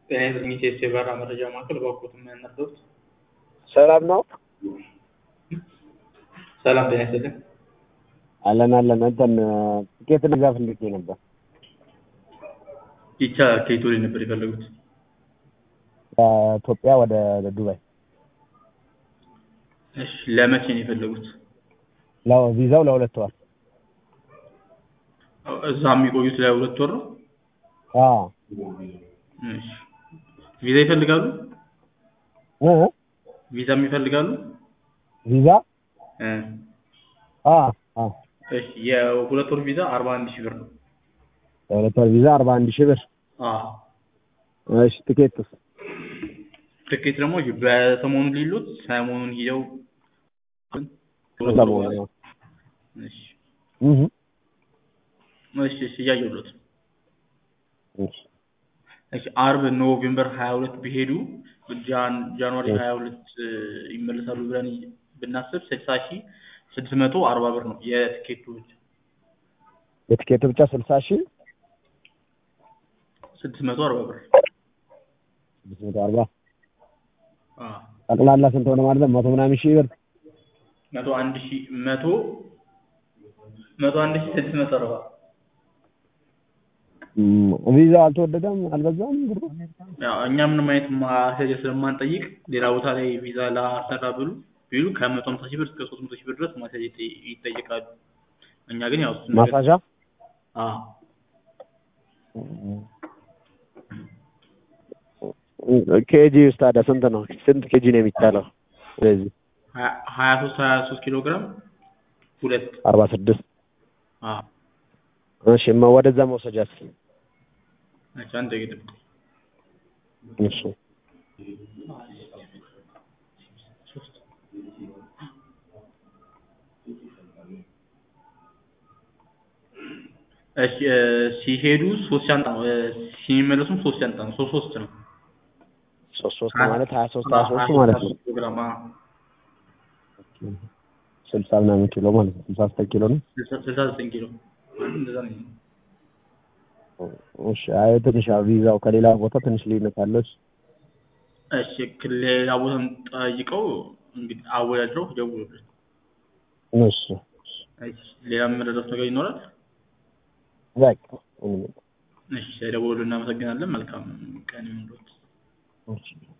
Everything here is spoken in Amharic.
ጤና ይስጥልኝ ቴስት የበረራ መረጃ ማዕከል እባክዎት ምን ነግረውት? ሰላም ነው? ሰላም ጤና ይስጥልኝ። አለን አለን። እንትን ትኬት ልገዛ ፈልጌ ነበር። ይቻ ከየት ወዴት ነበር የፈለጉት? ከኢትዮጵያ ወደ ዱባይ። እሺ ለመቼ ነው የፈለጉት? ለው ቪዛው ለሁለት ወር። እዛ የሚቆዩት ለሁለት ወር ነው? አዎ እሺ ቪዛ ይፈልጋሉ? እ ቪዛም ይፈልጋሉ? ቪዛ እ አ አ እሺ የሁለት ወር ቪዛ አርባ አንድ ሺህ ብር ነው። ለሁለት ወር ቪዛ አርባ አንድ ሺህ ብር። አዎ እሺ ትኬትስ? ትኬት ደግሞ በሰሞኑ ሊሉት ሰሞኑን ሂደው ሰሞኑ ነው። እሺ እህ እሺ እሺ እያየሁለት ነው። እሺ እሺ አርብ ኖቬምበር 22 ቢሄዱ ጃን ጃንዋሪ 22 ይመለሳሉ ብለን ብናስብ 60 ሺህ 640 ብር ነው የትኬቱ ብቻ የትኬቱ ብቻ ስልሳ ሺህ 640 ብር። ስድስት መቶ አርባ አዎ ጠቅላላ ስንት ሆነ ማለት ነው? መቶ ምናምን ሺህ ብር። መቶ አንድ ሺህ መቶ መቶ አንድ ሺህ 640 እም፣ ቪዛው አልተወደደም? አልበዛም ብሩ? ያው እኛ ምንም አይነት ማስያዣ ስለማንጠይቅ ሌላ ቦታ ላይ ቪዛ ላሰራ ብሉ ቢሉ ከመቶ ሃምሳ ሺህ ብር እስከ ሶስት መቶ ሺህ ብር ድረስ ማስያዣ ይጠይ- ይጠየቃሉ። እኛ ግን ያው እሱን ነገር ማሳዣ አዎ ኬጂ ውስጥ ታዲያ ስንት ነው? ስንት ኬጂ ነው የሚቻለው? ስለዚህ ሀያ- ሀያ ሶስት ሀያ ሶስት ኪሎ ግራም ሁለት አርባ ስድስት አዎ እሺ ማ- ወደዛ መውሰጃስ? እሺ አንድ ደቂቃ ጠብቁ። እሺ ሶስት እሺ እ ሲሄዱ ሶስት ሻንጣ ነው እ ሲመለሱም ሶስት ሻንጣ ነው ሶስት ሶስት ነው ሶስት ሶስት ማለት ሀያ ሶስት ሀያ ሶስት ማለት ነው። ኪሎ ግራም አዎ ስልሳ ምናምን ኪሎ ማለት ነው። ስልሳ ዘጠኝ ኪሎ ነው። ስልሳ ስልሳ ዘጠኝ ኪሎ እንደዛ ነው የሚሆነው። እሺ አይ ትንሽ ያው ቪዛው ከሌላ ቦታ ትንሽ ልዩነት አለው። እሺ እሺ ክ- ሌላ ቦታም ጠይቀው እንግዲህ አወዳድረው ደውሉልን። እሺ እሺ ሌላ የምንረዳው ነገር ይኖራል? በቃ ምንም እሺ ደውሉልን። እናመሰግናለን። መልካም ቀን ይሁንልዎት። እሺ